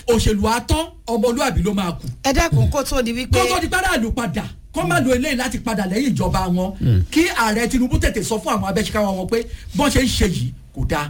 òṣèlú atán ọmọlúàbí ló máa kù ẹ dẹ́kun kó tó di wípé kó tó di padà lù padà kó má lo eléyìí láti padà lẹ́yìn ìjọba wọn kí ààrẹ tinubu tètè sọ fún àwọn abẹ́síkáwá wọn pé bọ́n ṣe ń ṣe yìí kò dáa.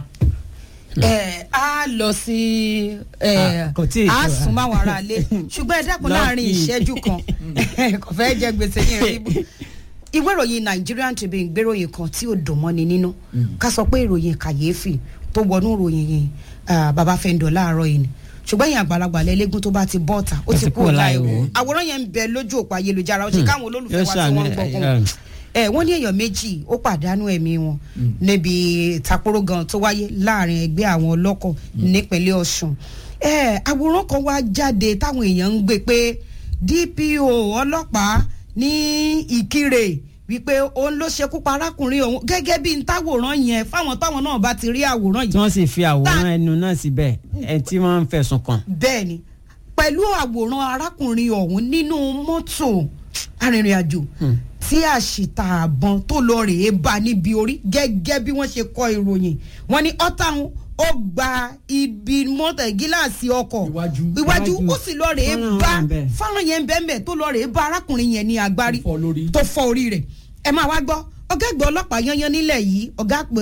ẹ á lọ sí ẹ Ah, kò tíì á tó. sún máwọn ará ilé ṣùgbọ́n ẹ dẹ́kun láàrin Lucky. ìṣẹ́jú kan kò fẹ́ jẹ gbèsè ní ìrìn ìwé ìròyìn Nigerian Tribune gbéròyìn kan tí ò dùn mọ́ni nínú ká sọ pé ìròyìn kàyéfì tó wọnú ìròyìn yìí ah, baba fẹ́ndọ̀ láàárọ̀ yìí ni ṣùgbọ́n èèyàn àgbàlagbà lẹ́lẹ́gùn tó bá ti bọ́ta ó Ó ti ti kú kúrò láì láì wò wò. àwòrán yẹn ń bẹ lójú òpó ayélujára ó ṣe káwọn olólùfẹ́ Yóò wa tí ṣàánú wọ́n ń ẹ, gbọ́ ẹ, kún ẹ wọ́n ní èèyàn méjì ó pàdánù ẹ̀mí wọn níbi ìtàkùrọ̀ gan tó wáyé láàrin ẹgbẹ́ àwọn ọlọ́kọ̀ nípínlẹ̀ Ọ̀ṣun ẹ àwòrán kan wá jáde táwọn èèyàn ń gbé pé DPO ọlọ́pàá ní Ìkirè wípé òun ló ṣekú pa arákùnrin òun gẹ́gẹ́ bí n táwòrán yẹn fáwọn táwọn náà bá ti rí àwòrán tí yìí wọ́n sì fi àwòrán ẹnu náà síbẹ̀ ẹ tí wọ́n ń fẹ̀sùn kàn. bẹ́ẹ̀ ni pẹ̀lú àwòrán arákùnrin ọ̀hún nínú mọ́tò arìnrìn-àjò tí àṣìta àbọ̀n tó lọ rèé bá níbi orí gẹ́gẹ́ bí wọ́n ṣe kọ ìròyìn wọ́n ní ọ́tàwọn ó gba ibi mọ́tò gíláàsì ọkọ̀ Iwájú. iwájú Iwájú. ó sì lọ rèé Fọ́nrán bá wà ńbẹ̀. fáwọn yẹn bẹ́ẹ̀ tó lọ rèé bá arákùnrin yẹn ní agbárí Tó fọ́ lórí. tó fọ́ orí rẹ̀ ẹ máa wá gbọ́ ọ̀gá ẹgbẹ́ ọlọ́pàá yanyan nílẹ̀ yìí ọ̀gá àpè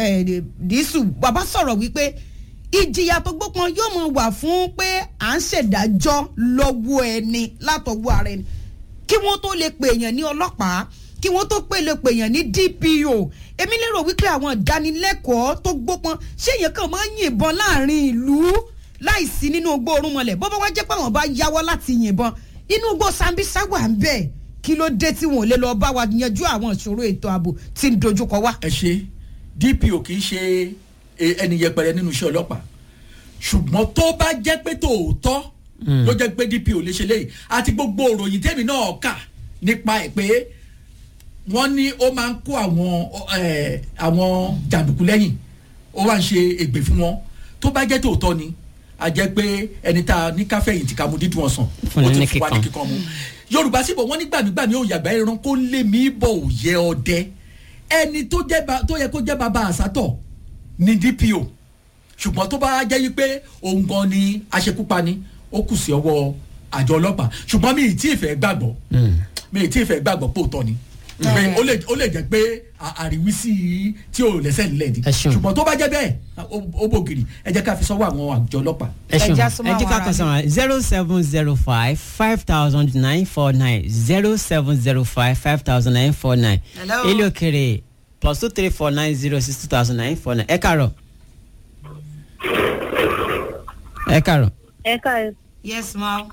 dísù bàbá sọ̀rọ̀ wípé ìjìyà tó gbópọn yóò mọ wà fún pé à ń ṣèdájọ́ lọ́wọ́ ẹni látọwọ́ ara ẹni kí wọ́n tó lè pè èèyàn ní ọlọ́pàá kí wọ́n tó pè lè pè èèyàn ní DPO èmi lérò wípé àwọn ìdánilẹ́kọ̀ọ́ tó gbópọn ṣé èèyàn kàn máa ń yìnbọn láàrin ìlú láìsí nínú ogbó orun mọlẹ̀ bọ́bá wá jẹ́ pé àwọn bá yáwọ́ láti yìnbọn inú igbó Sambisa wà ń bẹ̀ kí ló dé tí wọn ò lè lọ bá wa yanjú àwọn ìṣòro ètò ààbò tí ń dojúkọ wá. ẹ ṣe DPO kì í ṣe e- ẹni yẹpẹrẹ nínú iṣẹ́ ọlọ́pàá ṣùgbọ́n tó bá jẹ́ pé tòótọ́ ló jẹ́ pé DPO lè ṣe léyìí àti gbogbo òròyìn tèmi náà kà nípa ẹ̀ pé wọ́n ní ó máa ń kó àwọn ẹ̀, àwọn jàǹdùkú lẹ́yìn ó wá ń ṣe ègbè fún wọn tó bá jẹ́ tòótọ́ ni a jẹ́ pé ẹni tá a ní káfẹ́yìn tí ká mu dídùn ọ̀sán Fún ó ní ti fún wa ní kíkan. kíkan mu yorùbá síbò wọ́n ní gbàmígbàmí òun yàgbá ẹran kó lé mi bọ̀ òye ọdẹ ẹni tó jẹ́ ba- tó yẹ kó jẹ́ bàbá àsátọ̀ ní DPO ṣùgbọ́n tó bá jẹ́ wípé òun gan ni aṣekúpani ó kù sí ọwọ́ àjọ ọlọ́pàá ṣùgbọ́n mi ì tí ì fẹ́ gbàgbọ́ mi ì tí ì fẹ́ gbàgbọ́ pòótọ́ ni pé ó lè ó lè jẹ́ pé à- àríwísí tí ò lẹ́sẹ̀ nílẹ̀ ni Ẹ ṣeun. ṣùgbọ́n tó bá jẹ́ bẹ́ẹ̀ ó- ó bògiri ẹ jẹ́ ká fi sọ́wọ́ àwọn àjọ ọlọ́pàá. ẹ ṣeun Ẹja ẹ súnmọ́ jẹ́ ká àwọn kàn sọ̀rọ̀ zero seven zero five five thousand nine four nine zero seven zero five five thousand nine four nine Hello. ilé òkèrè plus two three four nine zero six two thousand nine four nine ẹ kàrọ̀ ẹ kàrọ̀ ẹ káàárọ̀ yes ma.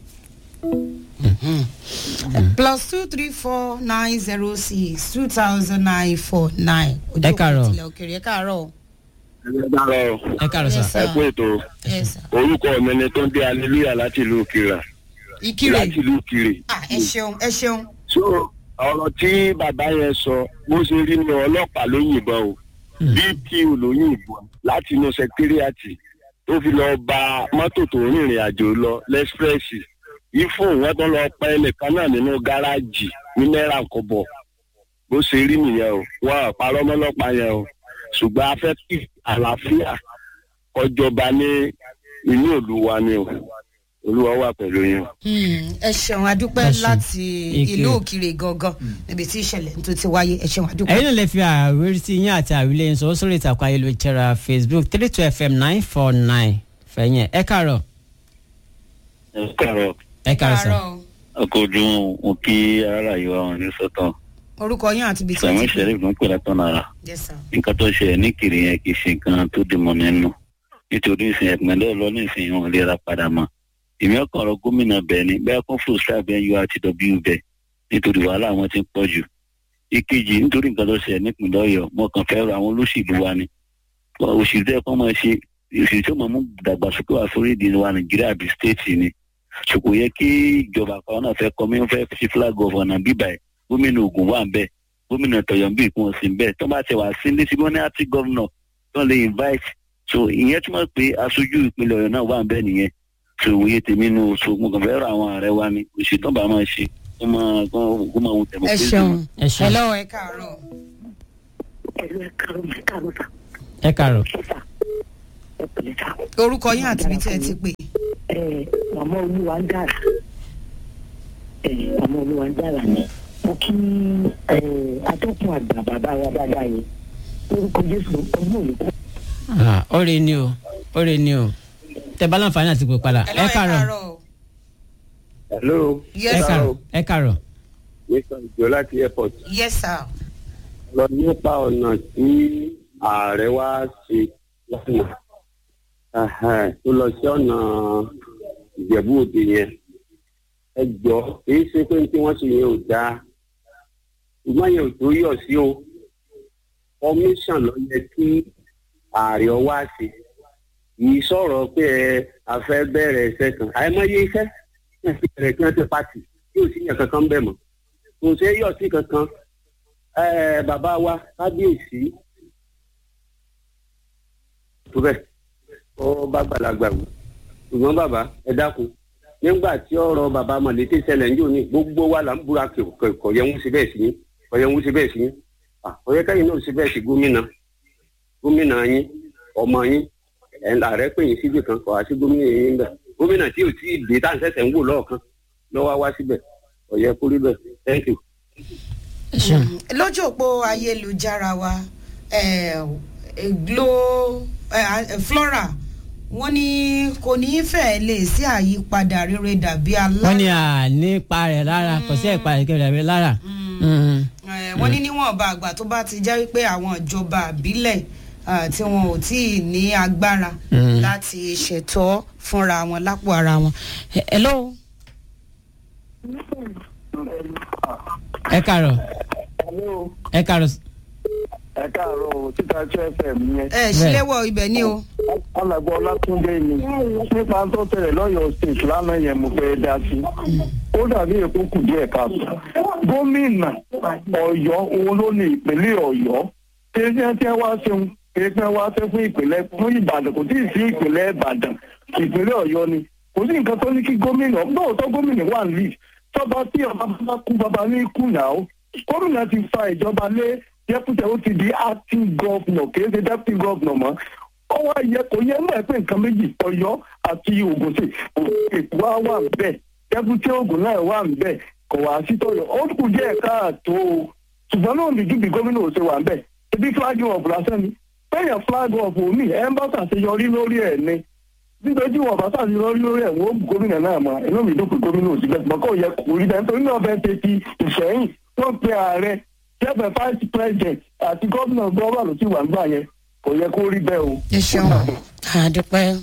plus two three four nine zero six two thousand nine four nine. Ẹ káàárọ̀. ìtìlẹ̀ òkèrè ẹ káàárọ̀. ẹ dára o ẹ kàrọ̀ Yes, sà sir. ẹ kú ètò yes sir. orúkọ mi ni tó ń dé aleluya láti ìlú kira ìkirè láti ìlú kiri. ah ẹ ṣeun ẹ ṣeun. so ọ̀rọ̀ tí bàbá yẹn sọ bó ṣe rí ni ọlọ́pàá ló yìnbọn o dpo ló yìnbọn láti inú sẹkítírìàtì tó fi lọ ba mọ́tò tó ń rìnrìn àjò lọ lẹ́sprẹ́sì ifo wọn tó lọ pa ẹnìkan náà nínú gáràjì ní náírà kọ́bọ̀ bó ṣe rí nìyẹn o wọn ò parọ́ mọ́lọ́pàá yẹn o ṣùgbọ́n a fẹ́ kí àlàáfíà kọjọba ní inú ìlú wa ni o olúwa wà pẹ̀lú yín. Hmm, ẹ ṣeun adúpẹ́ Ẹ ṣeun. láti Ìkirè. ìlú òkirè gangan níbi tí ìṣẹ̀lẹ̀ tó ti wáyé ẹ ṣeun adúpẹ́. ẹ̀yin náà lè fi àwírí yín àti àwílé yín sọ sórí ìtàkùn ayélujára facebook three two fm nine four nine fẹ̀yìn ẹ kàrọ̀ ẹ káàárọ̀ ẹ kàrọ̀ sà Káàárọ̀ o. akọjú mo kí ara yìí wá wọn ní sọtàn orúkọ yín àti ibi tí sàmú wọ́n ti pè. sheriff ló ń pè látọ̀ náírà yes sir. nǹkan tó ṣe ní kiri yẹn kì í ṣe nǹkan tó dì mọ́ nínú nítorí ìsìn ẹ̀pẹ̀lẹ́ lọ ní ìsìn wọn lè ra padà mọ́ èmi ọkàn ọ̀rọ̀ gómìnà bẹ́ẹ̀ ni bẹ́ẹ̀ kún fún sáà bẹ́ẹ̀ urtw bẹ́ẹ̀ nítorí wàhálà wọn ti ń pọ̀ jù ìkejì nítorí nǹkan tó ṣe nípìnlẹ̀ ọ̀yọ́ mo kàn fẹ́ rọ àwọn olóṣèlú wa ni òṣèlú ẹ̀ kọ́ máa ṣe òṣèlú tó máa mú dàgbàsókè wá sórí ìdí wa nàìjíríà bíi stéètì ni ṣùkò yẹ kí ìjọba kan náà fẹ́ kọ́ mi fẹ́ fi flag of ọ̀nà bíbà ẹ̀ gómìnà Ògùn wà ń bẹ́ẹ̀ gómìnà tọ̀yọ̀ bí ìkún ọ̀sìn bẹ́ẹ̀ tó bá ti wà sí ní síbí wọn ní àti gọ́vnọ̀ tó lè invite so ìyẹn túmọ̀ pé aṣojú ìpínlẹ̀ ọ̀yọ́ náà wà ń bẹ́ẹ̀ nìyẹn so òye tèmi nu so mo kàn fẹ́ rọ àwọn ààrẹ wa ni òṣèlú tó bá máa ṣe kó máa kó máa wù tẹ̀mọ́ ẹ ṣeun ẹ ṣeun hello ẹ káàárọ̀. ẹ̀rọ ẹ̀ka omi káàárọ̀ sà ẹ kàrọ̀ ṣe sà ẹ pẹ̀lẹ́ sà orúkọ yín àti ibi tí ẹ ti pè. ẹ màmá olúwa ń dára ẹ màmá olúwa ń dára ni mo kí ẹ atọ́kùn àgbà bàbá wa dáadáa yẹn lórúkọ jésù ọdún òní kú. Ah, ó rè ní o ó rè ní o tẹ bá láǹfààní àti pè padà ẹ kàrọ̀ hello. Yes, ẹ sir. kàrọ̀ ẹ kàrọ̀. mr ìjọ láti airport. yes sir. lọ nípa ọ̀nà tí ààrẹ wá ṣe lánàá Ẹhẹ́n, tó lọ sí ọ̀nà ìjẹ̀bú òde yẹn ẹ jọ kìí ṣe pé tí wọ́n ṣe yẹn ò dáa ṣùgbọ́n yẹn ò tó yọ̀ sí o commission lọ yẹ kí ààrẹ wá ṣe yìí sọ̀rọ̀ pé ẹ a fẹ́ bẹ̀rẹ̀ iṣẹ́ kan àìmọye iṣẹ́ ẹ̀ fi bẹ̀rẹ̀ kí wọ́n ti pàtì tí ò sí yẹn kankan bẹ̀ mọ́ kò ṣe é yọ̀ sí kankan ẹ bàbá wa kábíyèsí tó bẹ́ẹ̀ ó bá gbàlagbà wù ṣùgbọ́n bàbá ẹ dákun nígbà tí ọ̀rọ̀ bàbá mọ̀lẹ́tẹ̀ ṣẹlẹ̀ ń jò ní gbogbo wa là ń búra kọ̀ yẹn ń ṣe bẹ́ẹ̀ sí yín kọ̀ yẹn ń ṣe bẹ́ẹ̀ sí yín ọ̀yẹ́ kẹ́yìn náà ṣe bẹ́ẹ̀ sí gómìnà gómìnà yín ọmọ yín ẹ̀ ń ààrẹ pè yín síbi kan kọ̀ wá sí gómìnà yín bẹ̀ gómìnà tí ò tí ì dé tá à ń ṣẹ̀ṣẹ̀ ń wò lọ́ọ̀kan lọ́wọ́ wá síbẹ̀ ọ̀yẹ́ kúrí bẹ̀ thank you. ẹ ṣeun. lójú òpó ayélujára wa eh, eh, glo eh, eh, flora wọ́n ní kò ní í fẹ́ lè sí àyípadà rere dàbí wọ́n ní alára à nípa rẹ̀ lára kò sí ẹ̀pa rẹ̀ rẹ̀ lára. Mm. Eh, wọ́n ní níwọ̀nba àgbà tó bá ti jẹ́ wípé àwọn ìjọba àbílẹ̀ ah, tí wọn ò tí ì ní agbára Mm. láti ṣètọ́ fúnra wọn lápò ara wọn. Eh, hello. ẹ kàrọ̀ ẹ kàrọ̀ ẹ káàárọ̀ o títa tí fm yẹn ẹ ṣílẹ̀wọ̀ ibẹ̀ ni o. alàgbà ọlátúndé ni nípa tó tẹ̀lé lọ́yọ̀ọ́ state lánàá yẹn mo fẹ́ dá sí ó dàbí èkó kù díẹ̀ káàtó gómìnà ọ̀yọ́ òun ló ní ìpínlẹ̀ ọ̀yọ́ kéèyàn tí wá ṣeun kéèyàn wá ṣe fún ìpínlẹ̀ fún ìbàdàn kò tí ì sí ìpínlẹ̀ ìbàdàn ìpínlẹ̀ ọ̀yọ́ ni kò sí nǹkan tó ní kí gómìnà lóòótọ́ gómìnà wà ní tọ́ba tí ọba bá kú bàbá ní kùnà ó gómìnà ti fa ìjọba lé dẹ́pútẹ̀ ó ti di acting governor kì í ṣe deputy governor mọ́ ó wá yẹ kò yẹ mọ̀ ẹ́ pé nǹkan méjì ọ̀yọ́ àti ògùn sí èkó wá wà bẹ́ẹ̀ dẹ́pútẹ̀ ògùn náà wà bẹ́ẹ̀ kò wá sí tọ̀yọ̀ ó kù díẹ̀ káàtó o ṣùgbọ́n náà nìjú bí gómìnà ò ṣe wà bẹ́ẹ̀ ebi flag of lásán ni bẹ́ẹ̀ flag of omi ẹ̀ ń bá ṣàṣeyọrí lórí ẹ̀ ni nítorí wọn bá ṣàṣeyọrí lórí ẹ̀ wọ́n gómìnà náà mọ̀ inú mi dúpọ̀ gómìnà ò sí bẹ́ẹ̀ ṣùgbọ́n kò yẹ kò rí bẹ́ẹ̀ nítorí náà bẹ́ẹ̀ ṣe ti ìṣẹ́yìn wọ́n pe ààrẹ jẹ́bẹ̀ vice president àti gómìnà gbọ́wọ́ ló ti wà ń gbà yẹn kò yẹ kó rí bẹ́ẹ̀ o. ẹ ṣeun àdúpẹ́.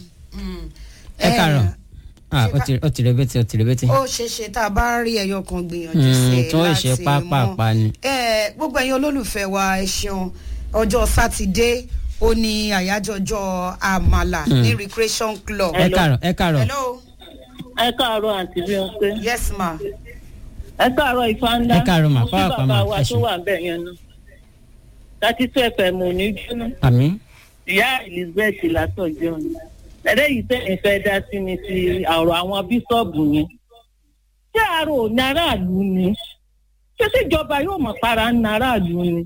ẹ kàrọ̀ ah ó ti ó ti rẹbẹtì ó ti rẹbẹtì. ó ṣeé ṣe tá a bá rí ẹyọ kan gbìyànjú Mm, sí i tí wọ́n ṣe láti pápápá ni. ẹ gbogbo ẹ̀yin olólùfẹ́ wa ẹ ṣeun ọjọ́ sátidé ó ní àyájọ́ ọjọ́ àmàlà ní recreation club. ẹ kàrọ̀ ẹ kàrọ̀ hello ẹ káàárọ̀ àǹtí Bímpé yes ma ẹ káàárọ̀ ìfáńdá Ẹ káàárọ̀ mà, mo kí pàápàá bàbá mà, wa ẹ tó ṣeun. wà ń bẹ̀ yẹn nu thirty two fm ò ní jóná àmì. ìyá elizabeth látọjọ́ ni ẹ̀rẹ́ yìí sẹ́yìn fẹ́ dá sí ni ti ọ̀rọ̀ àwọn bíṣọ̀bù yẹn ṣé àrò ní aráàlú ni ṣé síjọba yóò mọ̀ para ní aráàlú ni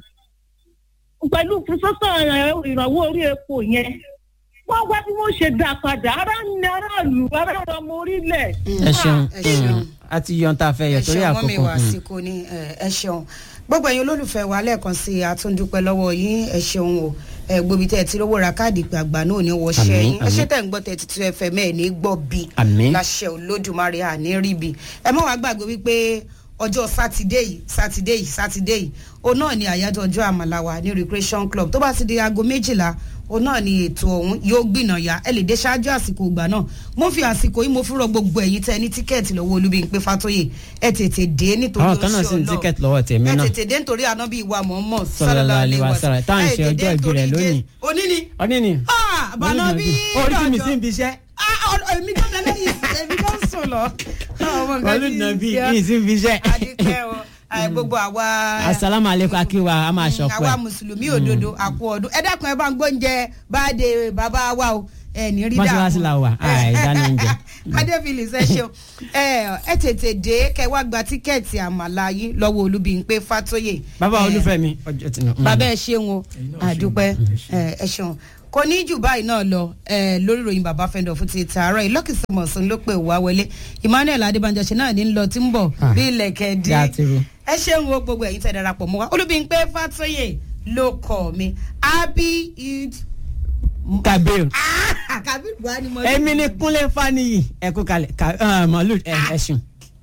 pẹ̀lú sísọ́sọ́ ìrànwọ́ orí epo yẹn wọ́n wá bí wọ́n ṣe dá padà ara ní aráàlú ara ọmọ orílẹ̀ ẹ ṣeun ẹ ṣeun. Mm. a ti yan tá a fẹ́ yọ ẹ torí ṣeun mọ́mí àkókò. wa Mm. àsìkò ni ẹ ẹ ṣeun gbogbo ẹ̀yin olólùfẹ́ wa lẹ́ẹ̀kan sí i àtúndúpẹ́ lọ́wọ́ yín ẹ ṣeun o ẹ gbobi tẹ́ ẹ ti rówó ra káàdì ìpè àgbà náà ní wọ́ṣẹ́ Àmín, yín ẹ ṣe àmín. tẹ̀ ń gbọ́ tẹ̀tí tí fm ẹ̀ ní gbọ́ bí Àmín. láṣẹ olódùmarè àní rí bi ẹ mọ̀ wá gbàgbé wípé ọjọ́ sátidé yìí sátidé yìí sátidé yìí òun náà ni àyájọ́ ọjọ́ àmàlà wa ní recreation club tó bá ti di aago méjìlá òun náà ni ètò ọ̀hún yóò gbìnàyà ẹ lè dé ṣáájú àsìkò ìgbà náà mo fi àsìkò yìí mo fi rọ gbogbo ẹ̀yin tẹ ní tíkẹ́ẹ̀tì lọ́wọ́ Olúbímpé Fátóyè ẹ tètè dé nítorí àwọn kan náà sì ní Ọlọ́run. tíkẹ́ẹ̀tì lọ́wọ́ tèmi ẹ náà. tètè dé nítorí ànábì ìwà mọ̀ọ́mọ̀ Sallallahu alaihi wasallam, tá à ń ṣe ẹ tètè ọjọ́ ìbí rẹ̀ nítorí lónìí. Jésù. òní ni ọdún ni. Ah, àbànàbí orí tí mi sì ń bi iṣẹ́. Ah, ọ̀dọ̀- èmi tó tẹ́lẹ̀ yìí èmi tó ń sùn lọ. Ọmọ nǹkan wọ́n lù tí nà ń bí ṣe ọ́. mi sì ń bi iṣẹ́. adúpẹ́ o Ẹ, gbogbo àwa asalaamu aleykum akiwa a máa Mm, ṣọpẹ́. àwa mùsùlùmí òdodo àpò ọdún ẹ dákun ẹ bá ń gbóúnjẹ báde bàbá wa o ẹ ní rí Mọ́ṣáláṣí la wà, àì dáná oúnjẹ. adébílì ṣe ṣeun ẹ ẹ tètè dé kẹ wá gba tíkẹ́ẹ̀tì àmàlà yín lọ́wọ́ Olúbímpé Fátóyè. bàbá Ẹ, olúfẹ́mi ọjọ́ tí. bàbá ẹ ṣeun o àdúpẹ́ ẹ ẹ ṣeun kò ní jù báyìí náà lọ eh, lórí ìròyìn bàbá fẹ́ndọ̀ fún ti tààrọ̀ yìí lọ́kì sọmọ̀sán ló pè wá wọlé emmanuel adébánjọ ṣe náà ní lọ tí ń bọ̀ Ah, bí ilẹ̀kẹ̀ dí gàtìrù. ẹ ṣeun wo gbogbo ẹ̀yin tẹ̀ darapọ̀ mọ́ wa olúbíńpé fàtóyè ló kọ̀ mi happy eid kabir Ah, kabir buhari mo èmi ni kúnlẹ̀ faniyi ẹ kú kalẹ̀ ka- ah, màálù ẹ ẹ ṣeun.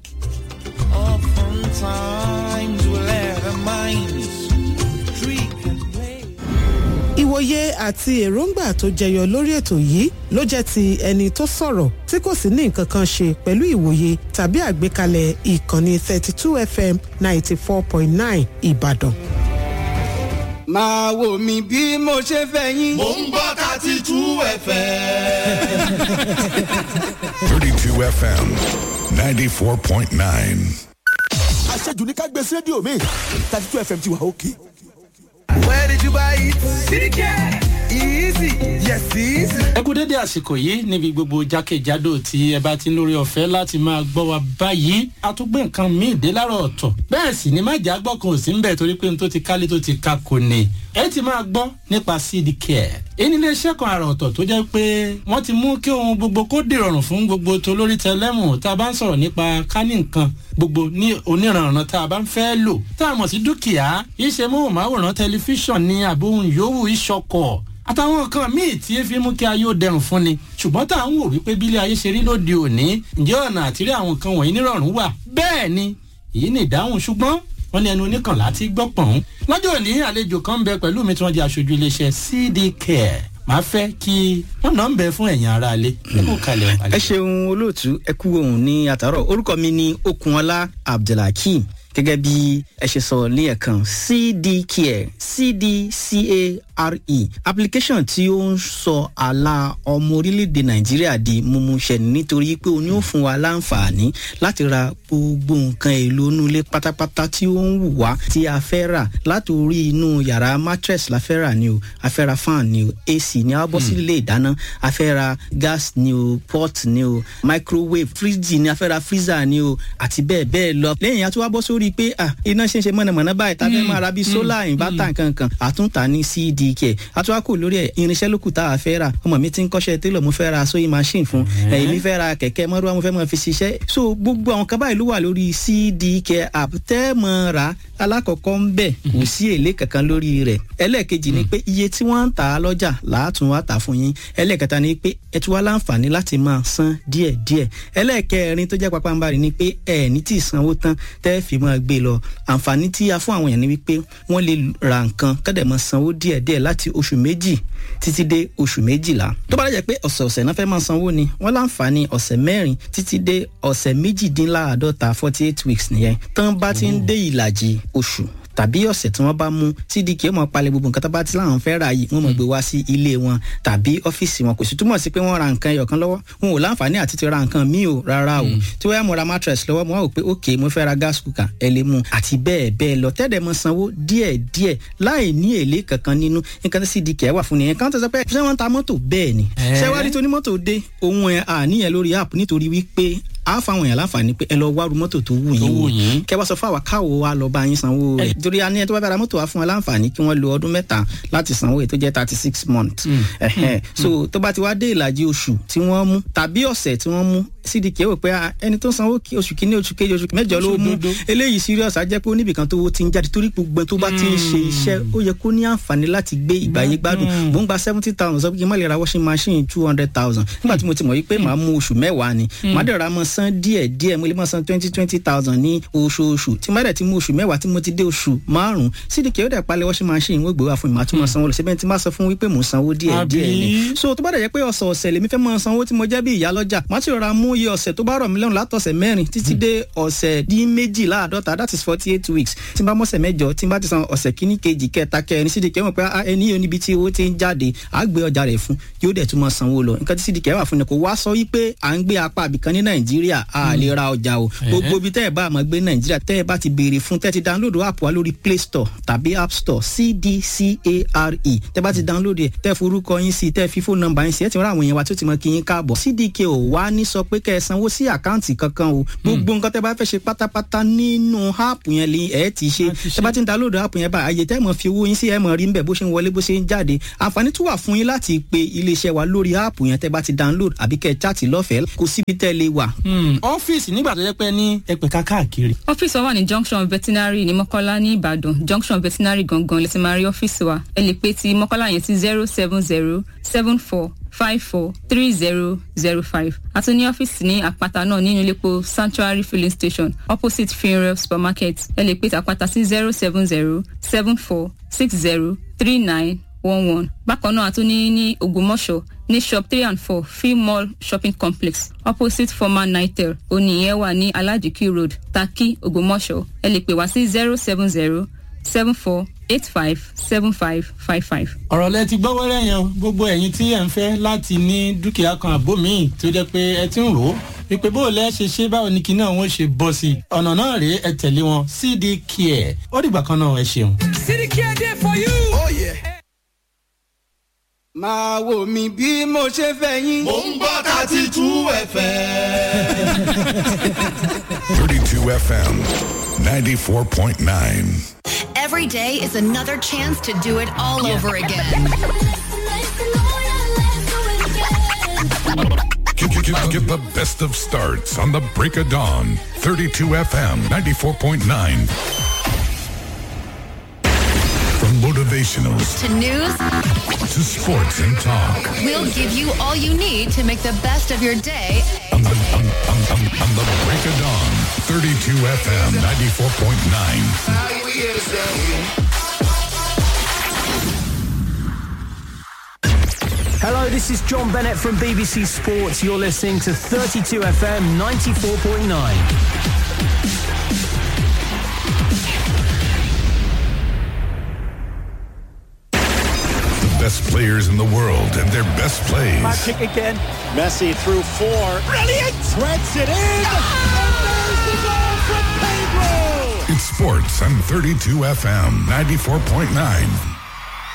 Oftentimes we'll let our minds trick and play. ìwòye àti èròǹgbà tó jẹyọ lórí ètò yìí ló jẹ́ ti ẹni tó sọ̀rọ̀ tí kò sì ní nǹkan kan ṣe pẹ̀lú ìwòye tàbí àgbékalẹ̀ ìkànnì 32 fm 94.9 ìbàdàn. máa wò mí bí mo ṣe fẹ́ yín. Mo ń gbọ́ thirty two ẹ̀fẹ̀. 32 FM 94.9. Àṣejù ní ká gbé sí rédíò mi. thirty two FM ti wà òkè. where did you buy it? sídìkì easy yes easy. ẹ kú dédé àsìkò yìí níbi gbogbo jákèjádò tí ẹ bá ti ń lórí ọ̀fẹ́ láti máa gbọ́ wa báyìí a tún gbé nǹkan míì dé láàárọ̀ ọ̀tọ̀ bẹ́ẹ̀ sì ni má jà gbọ́ kan ò sí ń bẹ̀ torí pé n tó ti kálé tó ti ka kò ní ẹ ti máa gbọ́ nípa cd care èyí ni iléeṣẹ́ kan àrà ọ̀tọ̀ tó jẹ́ pé wọ́n ti mú kí ohun gbogbo kó dìrọ̀rùn fún gbogbo tó lórí tẹlẹ́mù tá a bá ń sọ̀rọ̀ nípa kání nǹkan gbogbo ní oníranran tá a bá ń fẹ́ lò tá a mọ̀ sí dúkìá iṣẹ́ móhùnmáwòrán tẹlifíṣàn ní àbóhùn yòówù ìṣọkọ̀ àtàwọn nǹkan míì tí fi mú kí ayé ó dẹrùn fún ni ṣùgbọ́n tá à ń wò wípé bílé ayé ṣe rí lóde òní ǹjẹ́ ọ̀nà àtìrí àwọn nǹkan wọ̀nyí nírọ̀rùn wà bẹ́ẹ̀ ni èyí ni ìdáhùn ṣùgbọ́n wọ́n ní ẹnu oníkànlá ti gbọ́ pọ̀n. lọ́jọ́ òní àlejò kan ń bẹ pẹ̀lú mi tí wọ́n jẹ́ aṣojú iléeṣẹ́ cd care màá fẹ́ kí wọ́n náà ń bẹ fún ẹ̀yìn ara alẹ́ kó kalẹ̀ ẹ ṣeun olóòtú ẹ kú ohun ní àtàrọ orúkọ mi ni okunola abdulhakeem gẹ́gẹ́ bí ẹ ṣe sọ ní ẹ̀kan cdcare cdcare application tí ó ń sọ àlà ọmọ orílẹ̀-èdè nàìjíríà di mímúṣẹ nítorí pé o ní ó fún wa láǹfààní láti ra gbogbo nǹkan èlò inú ilé pátápátá tí ó ń wù wá tí a fẹ́ rà láti orí inú yàrá mattress la fẹ́ rà ni o a fẹ́ ra fan ni o ac ni a bọ́ sí ilé ìdáná a fẹ́ ra gas ni o pot ni o microwave fridge ni a fẹ́ ra freezer ni o àti bẹ́ẹ̀ bẹ́ẹ̀ lọ lẹ́yìn àti wá bọ́ sórí pé ah iná ṣe ń ṣe mọ̀nàmọ́ná báyìí tá a fẹ́ máa ra bíi solar inverter nkankan àtúntà ní cdk àtúwákò lórí ẹ̀ irinṣẹ́ lókù tá a fẹ́ rà ọmọ mi ti ń kọ́ṣẹ́ télọ̀ mo fẹ́ ra sewing machine fún ẹ̀yìn mi fẹ́ ra kẹ̀kẹ́ mọ́rúwá mo fẹ́ mọ́ fi ṣiṣẹ́ so gbogbo àwọn kan báyìí ló wà lórí cdk app tẹ́ mọ́ ra alákọ̀ọ́kọ́ ń bẹ̀ kò sí èlé kankan lórí rẹ̀ ẹlẹ́ẹ̀kejì ni pé iye tí wọ́n ń tà á lọ́jà làátún wá tà fún yín ẹlẹ́ẹ̀kẹta ni pé ẹ tún wá láǹfààní láti máa san díẹ̀díẹ̀ ẹlẹ́ẹ̀kẹrin tó jẹ́ pápánbarì ni pé ẹ ní tí ì sanwó tán tẹ́ fi máa gbé lọ àǹfààní tí a fún àwọn èèyàn ni wípé wọ́n lè ra nǹkan kọ́dẹ̀ máa sanwó díẹ̀díẹ̀ láti oṣù méjì títí dé oṣù méjìlá tó bá dẹ̀ pé ọ̀sẹ̀ọ̀sẹ̀ náà fẹ́ máa sanwó ni wọ́n láǹfààní ọ̀sẹ̀ mẹ́rin títí dé ọ̀sẹ̀ méjìdínláàádọ́ta forty eight weeks nìyẹn tán bá ti ń dé ìlàjì oṣù tàbí ọ̀sẹ̀ tí wọ́n bá mú cdk ó mọ̀ palẹ̀ gbogbo nǹkan tó bá ti láwọn fẹ́ ra yìí wọ́n mọ̀ gbé wá sí ilé wọn tàbí ọ́fíìsì wọn kò sì túmọ̀ sí pé wọ́n ra nǹkan ẹyọ̀kan lọ́wọ́ wọn ò láǹfààní àti ti ra nǹkan míì o rárá o tí wọ́n yà mo ra mattress lọ́wọ́ mo wá wò pé ok mo fẹ́ ra gas cooker ẹ lè mú àti bẹ́ẹ̀ bẹ́ẹ̀ lọ tẹ́lẹ̀ mọ sanwó díẹ̀ díẹ̀ láì ní èlé kankan nínú nǹkan tí cdk wà fún nìyẹn kan tó sọ pé ṣé wọ́n ta mọ́tò bẹ́ẹ̀ ni ṣé wá rí tó ní mọ́tò dé òun ẹ̀ àníyàn lórí app nítorí wípé a fáwọn èèyàn láǹfààní pé ẹ lọ wá ru mọ́tò tó wù yín wò kẹ wá sọ fún àwa káwo wa lọ bá yín sanwó rẹ̀ torí a ní ẹ tó bá bá ra mọ́tò wa fún wa láǹfààní kí wọ́n lo ọdún mẹ́ta láti sanwó èyí tó jẹ́ thirty six months so tó bá ti wá dé ìlàjì oṣù tí wọ́n mú tàbí ọ̀sẹ̀ tí wọ́n mú cdk wò pé ẹni tó sanwó oṣù kìíní oṣù kejì oṣù mẹ́jọ ló mú eléyìí serious á jẹ́ pé oníbìkan tó ti ń jáde torí gbogbo tó bá ti ń ṣe iṣẹ́ ó yẹ kó ní àǹfààní láti gbé ìgbàyé gbádùn mò ń gba seventy thousand sọ pé kí n má lè ra washing machine two hundred thousand nígbà tí mo ti mọ̀ wípé màá mú oṣù mẹ́wàá ni màá dẹ̀ ra mọ́ san díẹ̀ díẹ̀ mo lè mọ́ san twenty twenty thousand ní oṣooṣù tí má dẹ̀ ti mú oṣù mẹ́wàá tí mo ti dé oṣù márùn-ún cdk ó dẹ̀ palẹ̀ washing machine wọ́n gbé wá fún mi màá tún mọ́ sanwó lọ síbẹ̀ tí má sọ fún wípé mò ń sanwó díẹ̀ díẹ̀ ni so tó bá dẹ̀ jẹ́ pé ọ̀sẹ̀ ọ̀sẹ̀ lèmi fẹ́ mọ́ sanwó tí mo jẹ́ bí ìyá lọ́jà má ti rọra mú iye ọ̀sẹ̀ tó bá rọ̀ mí lọ́rùn látọ̀sẹ̀ mẹ́rin títí dé ọ̀sẹ̀ dín méjìláàdọ́ta that is forty eight weeks tí n bá mọ̀sẹ̀ mẹ́jọ tí n bá ti san ọ̀sẹ̀ kíní kejì kẹta kẹrin cdk mọ̀ pé ẹni yóò níbi tí owó ti ń jáde á gbé ọjà rẹ̀ fún yóò dẹ̀ tún mọ́ sanwó lọ nǹkan tí cdk wà fún ni kò wá sọ wípé à ń gbé apá àbìkan ní nàìjíríà a lè ra ọjà o gbogbo ibi tẹ́ ẹ bá àmọ́ gbé nàìjíríà tẹ́ ẹ bá ti béèrè fún tẹ́ ti download app wa lórí play store tàbí app store cdcare tẹ́ bá ti download ẹ̀ tẹ́ forúkọ yín sí tẹ́ fi fóònù nọ́mbà yín sí ẹ̀ ti rán àwọn èèyàn wa tó ti mọ kí yín káàbọ̀ cdk ò wá ní sọ pé kẹ́ ẹ sanwó sí àkáǹtì kankan o gbogbo nǹkan tẹ́ bá fẹ́ ṣe pátápátá nínú áàpù yẹn lè ẹ̀ ti ṣe tẹ́ bá ti ń download áàpù yẹn bá àyè tẹ́ mọ̀ fi owó yín sí ẹ̀ mọ̀ rí nbẹ̀ bó ṣe ń wọlé bó ṣe ń jáde àǹfààní tún wà fún yín láti pe iléeṣẹ́ wa lórí áàpù yẹn tẹ́ bá ti download àbí kẹ́ ẹ chaàtì lọ́fẹ̀ẹ́ kò síbi tẹ́ lè wà. ọ́fíìsì nígbà tó yẹ pé ní ẹ̀pẹ̀ka káàkiri. ọ́fíìsì wa wà ní junction veterinary ní mọ́kọ́lá ní ìbàdàn junction veterinary gangan lè ti máa rí ọ́fíìsì wa ẹ lè pe ti mọ́kọ́lá yẹn sí zero seven zero seven four five four three zero zero five àti ní ọ́fíìsì ní àpáta náà nínú iléepo sanctuary filling station opposite funeral supermarket ẹ lè pe ti àpáta sí zero seven zero seven four six zero three nine one one bákan náà àtúní ní ògbómọ̀ṣọ́ ní shop three and four free mall shopping complex opposite former nitel oníyẹn wà ní alajiki road taki ògbómọ̀ṣọ́ ẹ lè pè wá sí zero seven zero seven four eight five seven five five five. ọ̀rọ̀ lẹ ti gbọ́ wẹ́rẹ́ yẹn o gbogbo ẹ̀yin tí ẹ̀ ń fẹ́ láti ní dúkìá kan àbó míì tó jẹ́ pé ẹ ti ń rò ó wípé bó o lẹ́ ṣe ṣe báwo ni kinní àwọn ṣe bọ́ sí i ọ̀nà náà rèé ẹ tẹ̀lé wọn cd care ó dìgbà kan náà ẹ ṣeun. City Care there for you. Oh yeah. máa wò mí bí mo ṣe fẹ́ yín. Mo ń gbọ́ thirty two FM. 32 FM 94.9. Every day is another chance to do it all over again. Get, get, get, get the best of starts on the break of dawn. 32 FM 94.9. From motivational To news, to sports and talk. we'll give you all you need to make the best of your day. On the, on, on, on, on the break of dawn. 32 FM 94.9. Hello, this is John Bennett from BBC Sports. You're listening to 32 FM 94.9. The best players in the world and their best plays. kick again. Messi through four. Brilliant! Threads it in. And there's the goal from Pedro. It's sports on 32 FM 94.9.